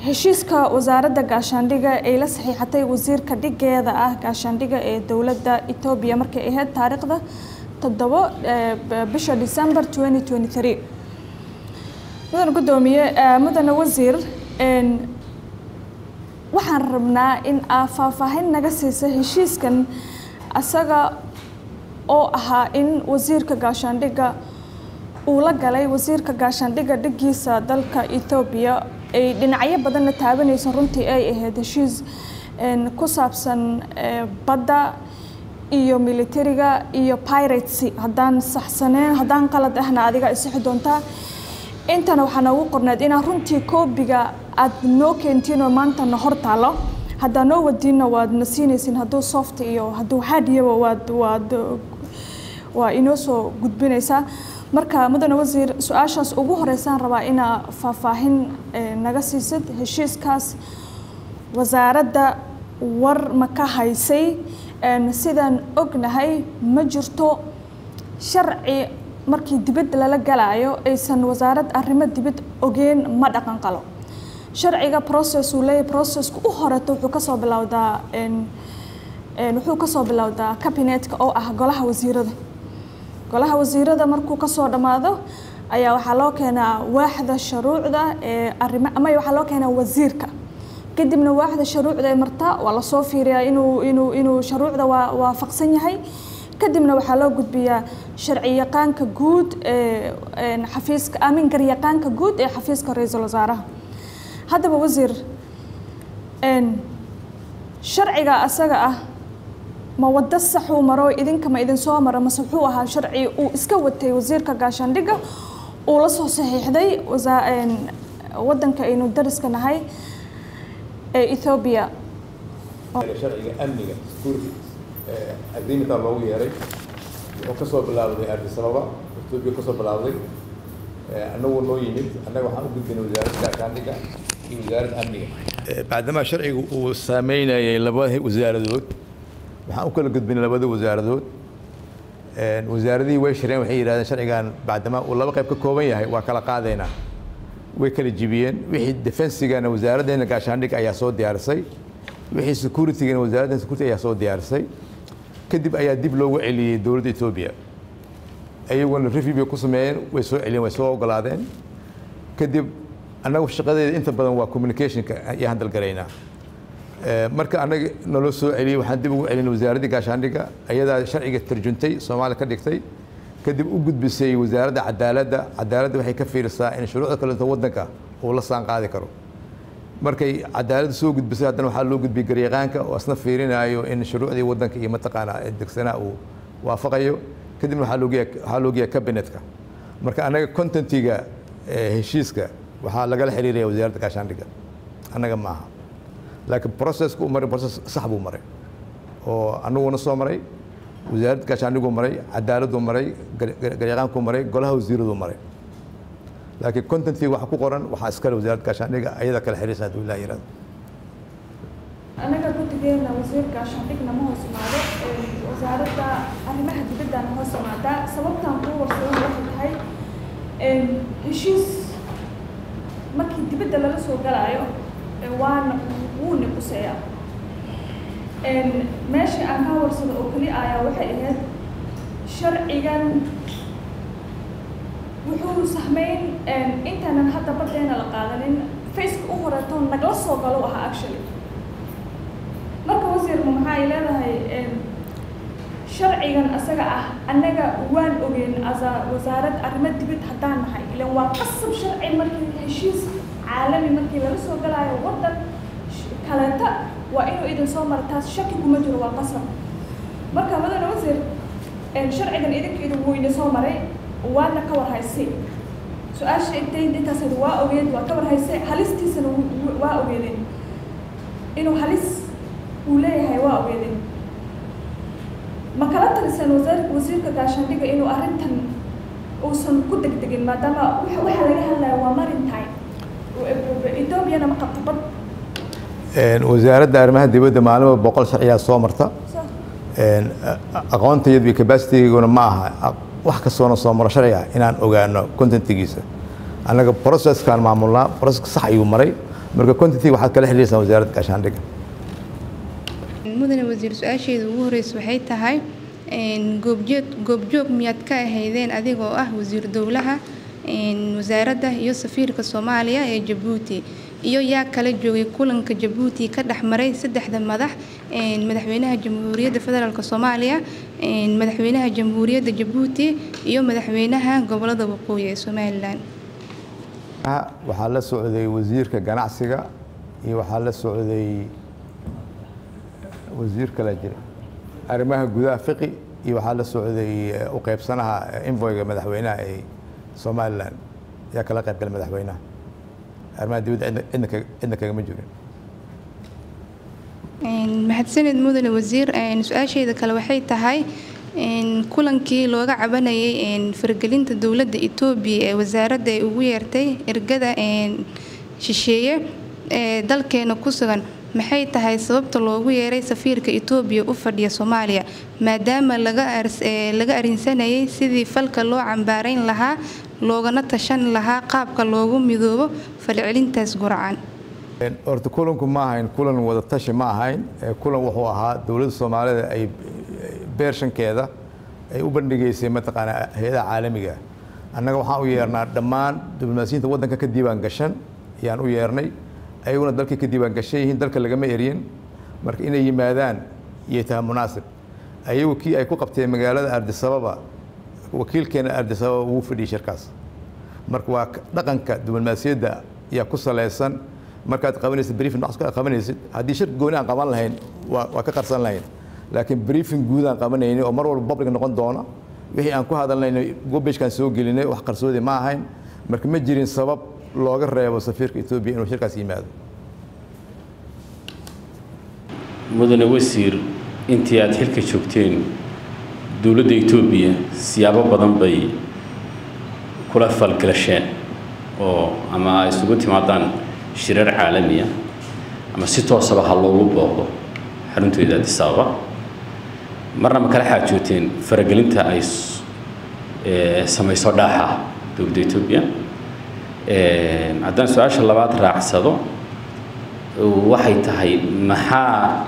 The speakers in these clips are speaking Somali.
heshiiska wasaaradda gaashaandhiga ay la saxiixatay wasiirka dhigeeda ah gaashaandhiga ee dowladda etoobiya markay ahayd taariikhda toddobo bisha december twenty twenty three mudane guddoomiye mudane wasiir waxaan rabnaa in aa faahfaahin naga siisa heshiiskan asaga oo ahaa in wasiirka gaashaandhigga uu la galay wasiirka gaashaandhigga dhigiisa dalka ethoobiya ay dhinacyo badanna taabanayso runtii ay ahayd heshiis ku saabsan badda iyo militariga iyo piracy haddaan saxsaneen haddaan qalad ahna adiga isixi doontaa intana waxaa noogu qorneed inaa runtii koobiga aad noo keentiin oo maanta na hor taalo haddaa noo wadiinna waad na siinaysin hadduu soft iyo hadduu hardiyaba waad waad waa inoo soo gudbinaysaa marka mudane wasiir su-aashaas ugu horeysaan rabaa inaa faahfaahin naga siisid heshiiskaas wasaaradda war ma ka haysay sidaan ognahay ma jirto sharci markii dibadda lala galaayo aysan wasaarad arrimo dibad ogeen ma dhaqan qalo sharciga process uu leeyahy processka u horeeto wuxuu kasoo bilowdaa wuxuu kasoo bilowdaa cabinetka oo ah golaha wasiirada golaha wasiirada markuu kasoo dhammaado ayaa waxaa loo keenaa waaxda shuruucda ee arrimo ama waxaa loo keenaa wasiirka kadibna waaxda shuruucda ee marta waa lasoo fiiriyaa inuu inuu inuu shuruucda waa waafaqsan yahay kadibna waxaa loo gudbiyaa sharci yaqaanka guud ee xafiiska amin garyaqaanka guud ee xafiiska ra-iisul wasaaraha haddaba wasiir sharciga asaga ah ma waddo saxuu maro idinka ma idin soo maro mase wuxuu ahaa sharci uu iska watay wasiirka gaashaandhigga uu la soo saxiixday waddanka aynu dariska nahay ee ethoobiya sharciga amniga security agreementaa loogu yeeray wuxuu kasoo bilaabday addis ababa etoobiya kasoo bilaabday annagu noo yimid annaga waxaan u gudbinay wasaaradda gaashaandhigga iyo wasaaradda amniga bacdamaa sharcigu uu saameynayay laba wasaaradood waxaan u kala gudbinay labada wasaaradood wasaaradihii way shireen waxay yidhahdeen sharcigan bacdamaa uu laba qayb ka kooban yahay waa kala qaadaynaa way kala jibiyeen wixii defensigana wasaaraddeena gaashaandhig ayaa soo diyaarisay wixii securitygana wasaaradda security ayaa soo diyaarisay kadib ayaa dib loogu celiyey dowladda etoobiya iyaguna review bay ku sameeyeen way soo celiyeen way soo ogolaadeen kadib annagu shaqadeeda inta badan waa communicationka ayaan handalgaraynaa marka annaga naloo soo celiyey waxaan dib ugu celinay wasaaraddii gaashaandhigga ayadaa sharciga tarjuntay soomaaliya ka dhigtay kadib u gudbisay wasaaradda cadaaladda cadaaladda waxay ka fiirisaa in shuruucda kaleeto waddanka uu la saan qaadi karo markay cadaaladda soo gudbisay haddana waxaa loo gudbiyey garyaqaanka oo isna fiirinayo in shuruucdii waddanka iyo mataqaanaa degsanaa uu waafaqayo kadibna waxaa loogeeya waxaa loogeeya cabinetka marka annaga contentiga heshiiska waxaa lagala xiriiraya wasaaradda gaashaandhigga annaga maaha laakiin processka uu maray process sax buu maray oo annaguna soo maray wasaaradda gaashaandhiguu maray cadaaladuu maray garyaqaankuu maray golaha wasiiraduu maray laakiin contentii waxa ku qoran waxaa iskale wasaaradda gaashaandhigga ayada kala xiriirsan hadduu ilaah yirahdo anaga guddigeena wasiir gaashaandhigna ma hoos imaado wasaaradda arrimaha dibaddana hoos imaadaa sababtaan kuu warsadan waxay tahay heshiis markii dibadda lala soo galaayo waana wuu niquseeyaa meesha aan kaa warsado oo keli ayaa waxay ahayd sharcigan wuxuu sahmeyn intaanan hadda baddeena la qaadanin faceka u horeeto nagla soo galo ahaa actually marka wasiirma maxaa ay leedahay sharcigan asaga ah annaga waan ogeyn asa wasaarad arrimo dibad haddaan nahay ilan waa qasab sharci markii heshiis caalami markii laga soo galaayo waddan kaleeta waa inuu idin soo mara taas shaki kuma jiro waa qasab marka madane wasiir sharcigan idinka idin wuu idin soo maray waadna ka war haysay su-aasha intay intaas waa ogeed waa ka war haysay halistiisana waa ogeedeen inuu halis uu leeyahay waa ogeedeen ma kala talisan wasaar wasiirka gaashaandhigga inuu arrintan uusan ku degdegin maadaama waxa laga hadlaya waa maritime ethoobiana ma qabto bad wasaaradda arrimaha dibadda maalinba boqol sharciyaa soo marta aqoontayadu iyo capacitiguna ma aha wax kastoona soo maro sharciga inaan ogaano contentigiisa annaga processkaan maamulnaa processka sax ayuu maray marka quantity waxaad kala xiriirsan wasaaradda gaashaandhigga mudane wasiir su-aasheeda ugu horeysa waxay tahay goobjoog goobjoog miyaad ka ahaydeen adigoo ah wasiir dowlaha wasaaradda iyo safiirka soomaaliya ee jabuuti iyo yaa kala joogay kulanka jabuuti ka dhex maray saddexda madax madaxweynaha jamhuuriyadda federaalk soomaaliya madaxweynaha jamhuuriyadda jabuuti iyo madaxweynaha gobolada waqooyi ee somalilan waxaa la socday wasiirka ganacsiga iyo waxaa la socday wasiir kala jira arrimaha gudaha fiqi iyo waxaa la socday u qaybsanaha invoyga madaxweynaha ee somalilan ayaa kala qayb galay madaxweynaha arrimaha dibadda cidna cidna kagama jirin mahadsaned mudane wasiir su-aasheeda kale waxay tahay kulankii looga cabanayay fargelinta dowladda etoobiya ee wasaaradda ay ugu yeertay ergada shisheeye ee dalkeena ku sugan maxay tahay sababta loogu yeeray safiirka etoobiya u fadhiya soomaaliya maadaama laga arinsanayay sidii falka loo cambaarayn lahaa loogana tashan lahaa qaabka loogu midoobo falcelintaas guracan horta kulanku ma ahayn kulan wada tashi ma ahayn kulan wuxuu ahaa dowladda soomaalida ay beershankeeda ay u bandhigaysay mataqaanaa hay-adaha caalamiga annaga waxaan u yeernaa dhammaan diblomaasiyiinta waddanka ka diiwaan gashan ayaan u yeernay ayaguna dalkay ka diiwaan gashan yihiin dalka lagama eryin marka inay yimaadaan iyay tahay munaasib ayagu kii ay ku qabteen magaalada ardisababa wakiilkeena ardisababa ugu fadhiyey shirkaas marka waa dhaqanka diblomaasiyadda ayaa ku salaysan markaad qabanaysid briefing wax qabanaysid haddii shir gooni aan qaban lahayn waa waa ka qarsan lahayn laakiin briefing guud aan qabanayni oo mar walba public noqon doona wixii aan ku hadalnayna gobeshkaan soo gelinay wax qarsoodi ma ahayn marka ma jirin sabab looga reebo safiirka etoobiya inuu shirkaas yimaado mudane wasiir intii aad xilka joogteen dowladda etoobiya siyaabo badan bay kula falgalasheen oo ama ay isugu timaadaan shirar caalamiya ama si toosaba ha loogu booqdo xarunteeda addis ababa marna ma kala xaajooteen faragelinta ay samayso dhaaxa dowladda etoobiya haddaan su-aasha labaad raacsado waxay tahay maxaa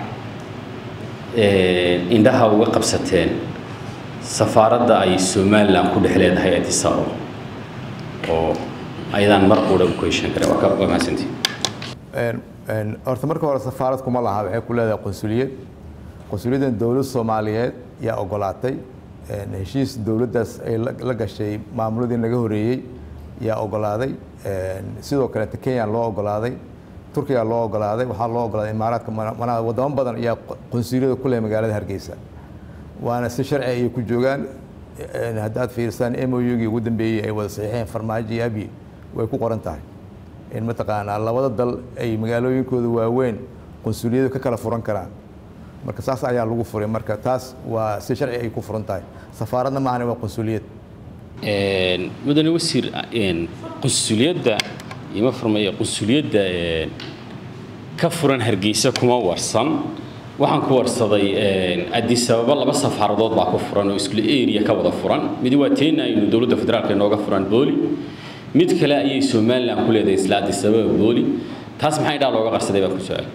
indhaha uga qabsateen safaaradda ay somalilan ku dhex leedahay addis ababa oo ayadaan mar quudha ku heshan kare waa waa mahadsantii horta marka hore safaarad kuma laha waxay ku leedahay qunsuliyad qunsuliyaddan dowlad soomaaliyeed yaa ogolaatay heshiis dowladdaas ay la gashay maamuladii naga horeeyey yaa ogolaaday sidoo kaleeta kenya loo ogolaaday turkiya loo ogolaaday waxaa loo ogolaaday imaaraadka manaa wadamo badan ayaa qunsuliyada ku leh magaalada hargeysa waana si sharci ayay ku joogaan haddaad fiirsaan m o u-gii ugu dambeeyey ay wada saxiixeen farmaajo iyo abyi way ku qoran tahay in mataqaanaa labada dal ay magaalooyinkooda waaweyn qunsuliyadu ka kala furan karaan marka saas ayaa lagu furay marka taas waa si sharci ay ku furan tahay safaaradna maahane waa qunsuliyad mudane wasiir qunsuliyadda ima furmaya qunsuliyadda ka furan hargeysa kuma warsan waxaan ku warsaday addis ababa laba safaaradood baa ku furan oo isla area ka wada furan mid waa teena aynu dowladda federaalka inooga furan booli mid kale ayay somalilan ku leedahay isla addis ababa booli taas maxaa indhaa looga qarsaday baan ku su-aal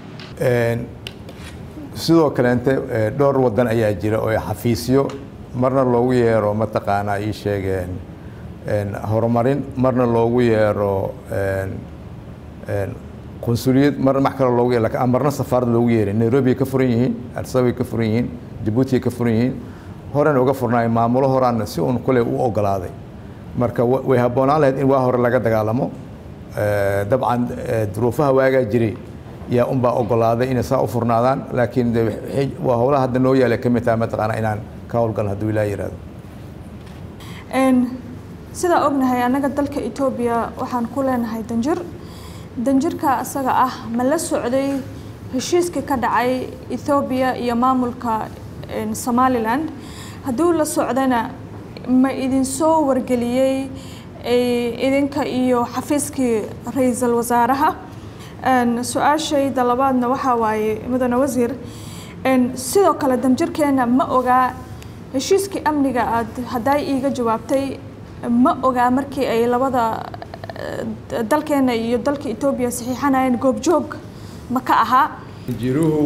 sidoo kaleente dhowr wadan ayaa jira oo xafiisyo marna loogu yeero mataqaanaa ii sheegeen horumarin marna loogu yeero qunsuliyad marna max kale loogu yeero lakin marna safaarad loogu yeeray nairobi ay ka furan yihiin addisababay ka furan yihiin jabuuti ay ka furan yihiin horena uga furnaay maamulo horaana si uun kule u ogolaaday marka way habboonaan lahayd in waa hore laga dagaalamo dabcan duruufaha waagaa jiray yaa unbaa ogolaaday inay saa u furnaadaan laakiin waa howlaha hadda noo yaala ka mid tahay mataqaana inaan ka howlgalno hadduu ilaa yihahdo sidaa ognahay annaga dalka etoobiya waxaan ku leenahay danjir danjirka isaga ah ma la socday heshiiskii ka dhacay ethoobiya iyo maamulka somalilan hadduu la socdana ma idinsoo wargeliyey idinka iyo xafiiskii ra-iisul wasaaraha su-aashayda labaadna waxaa waaye mudane wasiir sidoo kale danjirkeena ma ogaa heshiiskii amniga aad hadday iiga jawaabtay ma ogaa markii ay labada dalkeena iyo dalka etoobiya saxiixanayeen goobjoog ma ka ahaa danjiruhu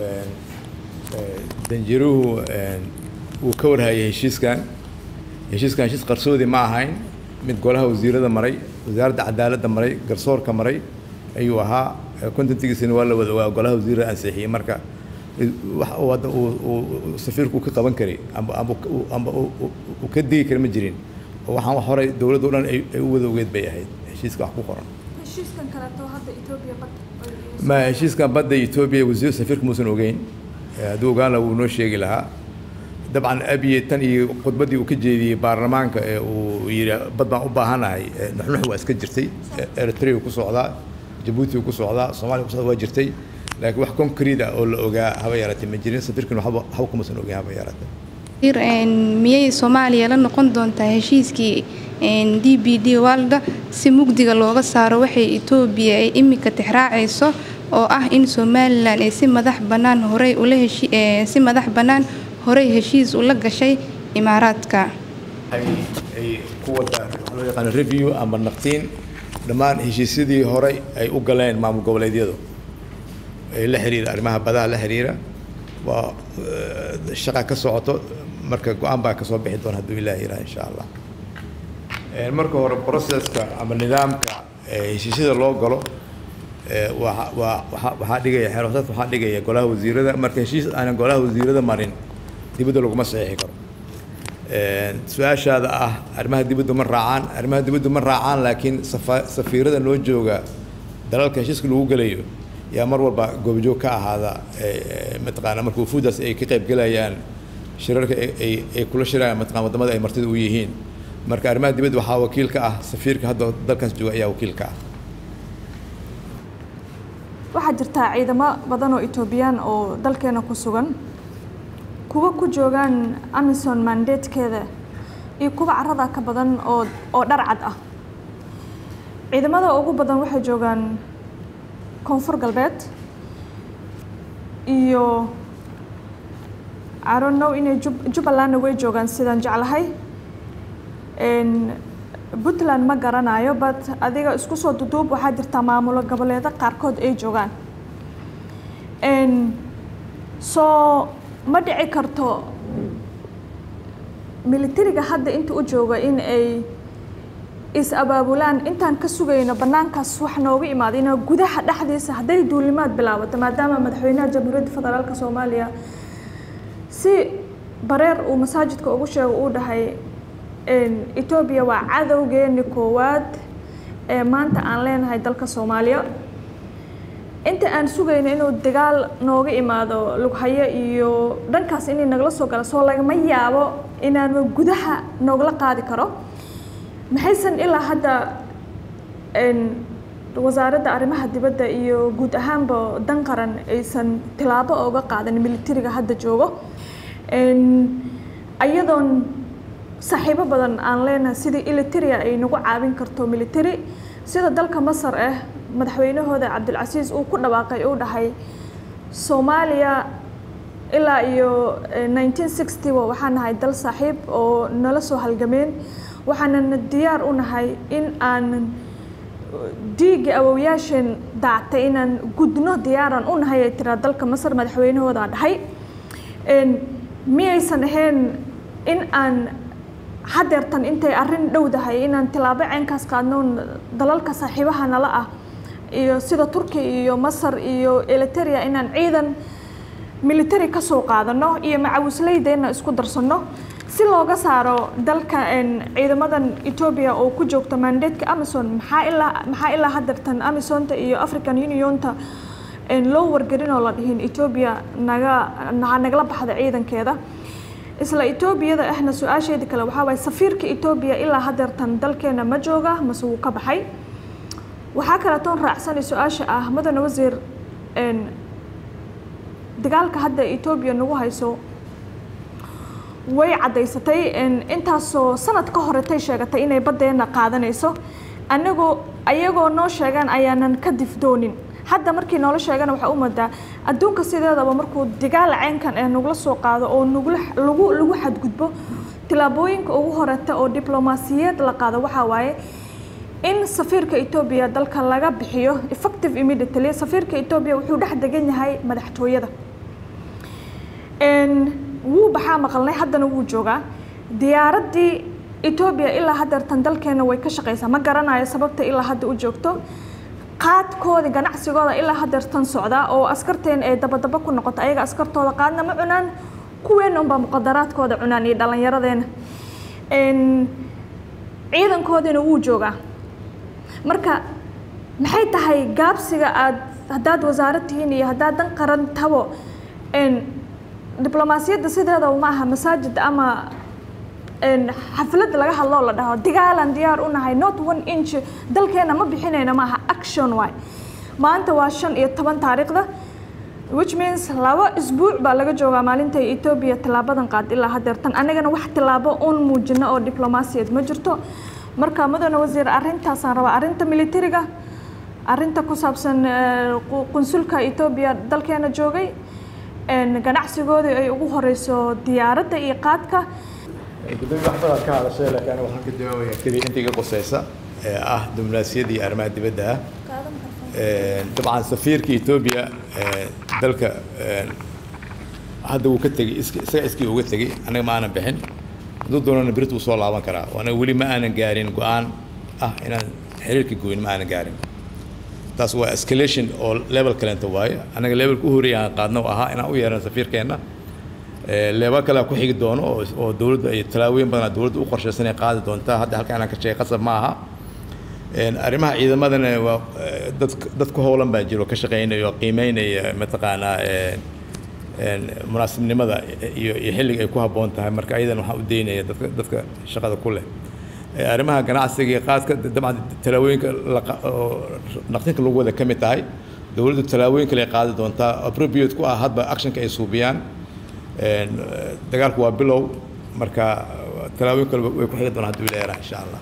danjiruhu wuu ka warhayay heshiiskan heshiiskan heshiis qarsoodi ma ahayn mid golaha wasiirada maray wasaaradda cadaaladda maray garsoorka maray ayuu ahaa contentigiisina waa la wada ogaa golaha wasiirada ansixiyey marka wax uu hadda uu safiirku ka qaban karay amba amba amba uu ka digi kara ma jirin oo waxaan wax horay dowladda o dhan ay u wada ogeed bay ahayd heshiiska wax ku qoran heshiiskan kaleeto hadda etoobiya ma heshiiskan badda etoobiya wasiir safiirka muusan ogeyn hadduu ogaan laha wuu noo sheegi lahaa dabcan abiye tan iyo khudbaddii uu ka jeediyey baarlamaanka ee uu yidhi bad baan u baahanahay nuxnux waa iska jirtay eritrea ku socdaa jabuuti ku socdaa soomaaliya ku socdaa waa jirtay laakiin wax concrete ah oo la ogaa haba yaraatay ma jirin safiirkuna waxba waxba kumausan ogeyn haba yaraatay miyay soomaaliya la noqon doontaa heshiiskii d b d walda si mugdiga looga saaro waxay etoobiya ay imika tixraacayso oo ah in somalilan ay si madax bannaan horey ula heshi si madax bannaan horey heshiis ula gashay imaaraadka ay ku wada waxaa loo yaqaana review ama naqtiin dhammaan heshiisyadii horey ay u galeen maamul goboleedyadu ee la xiriira arrimaha badaha la xiriira waa shaqa ka socoto marka go-aan baa kasoo bixi doona hadduu ilaah yiraha insha allah marka hore processka ama nidaamka heshiisyada loo galo waa waa waa waxaa dhigaya xeeroosaad waxaa dhigaya golaha wasiirada marka heshiis aanan golaha wasiirada marin dibadda laguma saxiixi karo su-aashaada ah arrimaha dibaddu ma raacaan arrimaha dibaddu ma raacaan laakiin safa safiirada noo jooga dalalka heshiiska lagu gelayo yaa mar walba goobjoog ka ahaada mataqaana marka wufuudaas ay ka qayb gelayaan shirarka ay ay kula shirayaan mataqana wadamada ay martida u yihiin marka arrimaha dibadda waxaa wakiil ka ah safiirka hadda dalkaas jooga ayaa wakiil ka ah waxaa jirtaa ciidamo badan oo etoobiyaan oo dalkeena ku sugan kuwa ku joogaan amison mandatekeeda iyo kuwa carada ka badan oo oo dharcad ah ciidamada ugu badan waxay joogaan koonfur galbeed iyo aronow inay jubbalandna way joogaan sidaan jeclahay puntland ma garanayo but adiga isku soo duduub waxaa jirtaa maamulo goboleedo qaarkood ay joogaan soo ma dhici karto militariga hadda inta u jooga in ay is abaabulaan intaan ka sugayno bannaankaas wax nooga imaada inaa gudaha dhexdiisa hadday duulimaad bilaabato maadaama madaxweynaha jamhuuriyadda federaalka soomaaliya si bareer uu masaajidka ugu sheego uu dhahay etoobiya waa cadowgeeni koowaad ee maanta aan leenahay dalka soomaaliya inta aan sugayno inuu dagaal nooga imaado lughayo iyo dhankaas inay nagala soo gala soo lagama yaabo inaanu gudaha noogala qaadi karo maxaysan ilaa hadda wasaaradda arrimaha dibadda iyo guud ahaanba dan qaran aysan tilaabo ooga qaadan militariga hadda joogo iyadoon saaxiibo badan aan leenahay sidii iliteria ay nagu caawin karto military sida dalka masar ah madaxweynahooda cabdilcasiis uu ku dhawaaqay uu dhahay soomaaliya ilaa iyo nineteen sixty waxaan nahay dal saaxiib oo nala soo halgameen waxaanana diyaar u nahay in aan dhiigga awowyaasheen daactay inaan gudno diyaaran u nahay ay tiraa dalka masar madaxweynahooda dhahay miyaysan ahayn in aan hadeertan intay arrin dhowdahay inaan tilaabo ceenkaas qaadno dalalka saaxiibaha nala ah iyo sida turkiya iyo masar iyo eliteria inaan ciidan military ka soo qaadano iyo macawisleydeena isku darsano si looga saaro dalka ciidamadan etoobiya oo ku joogta mandatka amazon maxaa ilaa maxaa ilaa hadeertan amazonta iyo african unionta loo wargelin oo la dhihin etoobiya naga nagala baxda ciidankeeda isla etoobiyada ahna su-aasheeda kale waxaa waaye safiirka etoobiya ilaa hadeertan dalkeena ma jooga mase wuu ka baxay waxaa kaletoon raacsanay su-aasha ah mudane wasiir dagaalka hadda etoobiya nagu hayso way caddaysatay intaasoo sanad ka horetay sheegatay inay baddeena qaadanayso anagoo ayagoo noo sheegaan ayaanan ka difdoonin hadda markii noola sheegana waxaa u moodaa adduunka sideedaba markuu dagaal ceynkan ee nagula soo qaado oo nagula lagu lagu xadgudbo tilaabooyinka ugu horeta oo diblomaasiyeed la qaado waxaa waaye in safiirka etoobiya dalka laga bixiyo effective immediately safiirka etoobiya wuxuu dhex degan yahay madaxtooyada wuu baxaa maqalnay haddana wuu joogaa diyaaraddii etoobiya ilaa haddeertan dalkeena way ka shaqeysaa ma garanayo sababta ilaa hadda u joogto qaadkooda ganacsigooda ilaa haddeertan socdaa oo askarteen ay dabadaba ku noqoto ayaga askartooda qaadna ma cunaan kuweena unbaa muqadaraadkooda cunaan iyo dhallinyaradeena ciidankoodina wuu joogaa marka maxay tahay gaabsiga aad haddaad wasaarad tihiin iyo haddaad dan qaran tabo diblomaasiyadda sideeda ma aha masaajid ama xaflad laga hadloo la dhaho dagaalan diyaar u nahay not one inch dalkeena ma bixinayna maaha action waay maanta waa shan iyo toban taariikhda which means laba isbuuc baa laga joogaa maalinta etoobiya tillaabadan qaad ilaa haddeertan anigana wax tillaabo uun muujino oo diblomaasiyad ma jirto marka mudane wasiir arrintaasaan rabaa arrinta militariga arrinta ku saabsan qunsulka etoobiya dalkeena joogay ganacsigoodii ay ugu horeyso diyaaradda iyo qaadka gudoomiye wax badan ka hadashay laakiin aniga waxaan ka jawaabaya keliya inta iga quseysa ee ah diblomaasiyadda iyo arrimaha dibadda ah dabcan safiirka etoobiya dalka hadda wuu ka tegey isaga iskii uga tegey anaga ma aanan bixin hadduu doonana berit wuu soo laaban karaa anaga weli ma aanan gaarin go-aan ah inaan xiriirka goyn ma aanan gaarin taas waa escalation oo level kalenta waaye anaga levelka u horeeya aan qaadna ahaa inaan u yeerano safiirkeenna leebal kale ku xigi doono oo dowladda iyo tallaabooyin badan dowladda u qorshaysan ay qaadi doontaa hadda halka inaan ka sheegay qasab ma aha arrimaha ciidamadana waa dad dad ku howlan baa jiro ka shaqeynaya oo qiimeynaya mataqaanaa munaasibnimada iyo iyo xilliga ay ku habboon tahay marka ayadan waxaan u daynaya dadka dadka shaqada ku leh arrimaha ganacsiga iyo qaadka dabcan tallaabooyinka naqdinka lagu wada ka mid tahay dowladdu tallaabooyin kale ay qaadi doontaa appropriate ku ah hadba actionka ay suubiyaan dagaalku waa bilow marka tallaabooyin kale way ku xigi doonaan hadduu ilaahay insha allah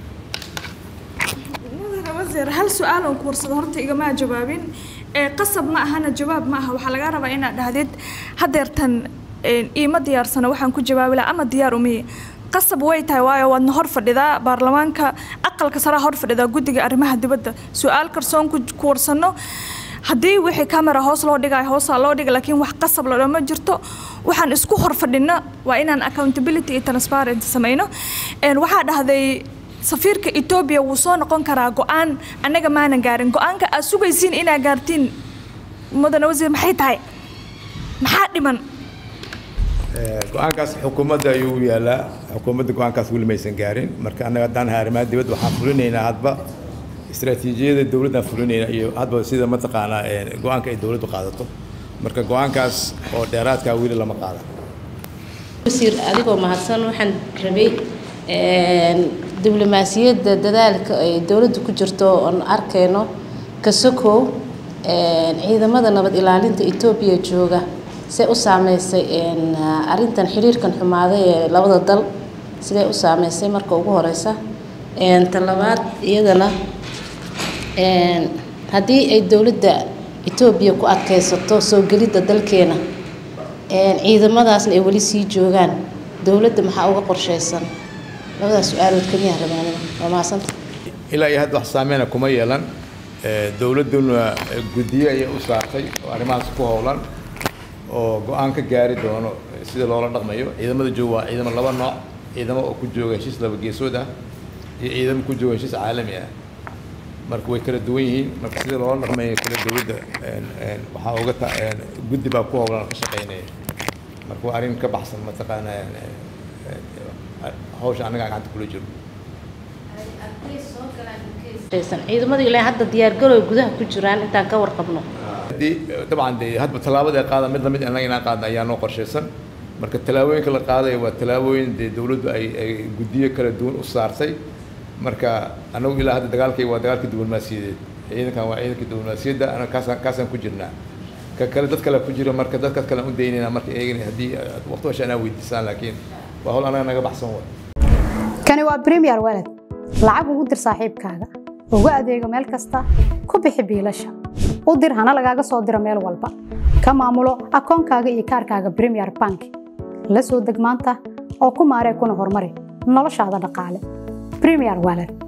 mudane wasiir hal su-aal oo kuwarsado horta igamaa jawaabin qasab ma ahana jawaab ma aha waxaa lagaa rabaa inaad dhahdid haddeertan iima diyaarsano waxaan ku jawaabi laha ama diyaar umiye qasab way tahay waayo waadna hor fadhidaa baarlamaanka aqalka saraa hor fadhidaa guddiga arrimaha dibadda su-aal karsoon ku warsano haddii wixii camera hoos loo dhigayo hoosaa loo dhiga laakiin wax qasab lodha ma jirto waxaan isku hor fadhino waa inaan accountability iyo transparency sameyno waxaa dhahday safiirka etoobiya wuu soo noqon karaa go-aan annaga maanan gaarin go-aanka aad sugaysiin inaad gaartiin mudane wasiir maxay tahay maxaa dhiman go-aankaas xukuumadda ayuu u yaalaa xukuumadda go-aankaas weli maysan gaarin marka annaga haddaan nahay arrimaha dibadda waxaan fulinaynaa hadba istaraatiijiyada dowladdan fulinaynaa iyo hadba sida mataqaanaa go-aanka ay dowladdu qaadato marka go-aankaas oo dheeraadkaa weli lama qaadan wasiir adigoo mahadsan waxaan rabay diblomaasiyadda dadaalka ay dowladdu ku jirto oon arkayno kasokow ciidamada nabad ilaalinta etoobiya jooga see u saameysay arintan xiriirkan xumaaday ee labada dal sidee u saameysay marka ugu horeysa ta labaad iyadana haddii ay dowladda etoobiya ku adkeysato soo gelidda dalkeena ciidamadaasna ay weli sii joogaan dowladda maxaa uga qorsheysan labadaas su-aalood keliya rabaan waa mahadsanta ilaa iyo hadda wax saameyna kuma yeelan dowladduna guddiye ayay u saartay oo arrimahaas ku howlan oo go-aan ka gaari doono sida loola dhaqmayo ciidamada jooga waa ciidamo laba nooc ciidamo oo ku jooga heshiis laba geesood ah iyo ciidamo ku jooga heshiis caalami ah marka way kala duwan yihiin marka sida loola dhaqmayo kale dowladda waxaa uga ta guddi baa ku howlan oo ka shaqeynaya marka waa arrin ka baxsan mataqaana hawsha annaga gacanta kula jiro ciidamadu ilaa hadda diyaargarow gudaha ku jiraan intaan ka warqabno dabcan de hadba tallaabada ay qaadaan mid lamid annaga inaan qaadna ayaa noo qorshaysan marka tallaabooyinka la qaadaya waa tallaabooyin dee dowladdu ay ay guddiyo kala duwan u saartay marka annagu ilaa hadda dagaalkay waa dagaalkii diblomaasiyadeed ciidankan waa ciidankii diblomaasiyadda anaga kaasaan kaasaan ku jirnaa ka kale dad kale ku jira marka dadkaas kale aan u daynayna marka eegana haddii waqti washa anaa weydiisaan laakiin waa hawl annaga naga baxsan way kani waa premier walad lacag ugu dir saaxiibkaaga ugu adeego meel kasta ku bixi biilasha u dir hana lagaaga soo diro meel walba ka maamulo akoonkaaga iyo kaarkaaga premier bank la soo deg maanta oo ku maaree kuna horumari noloshaada dhaqaale premier walad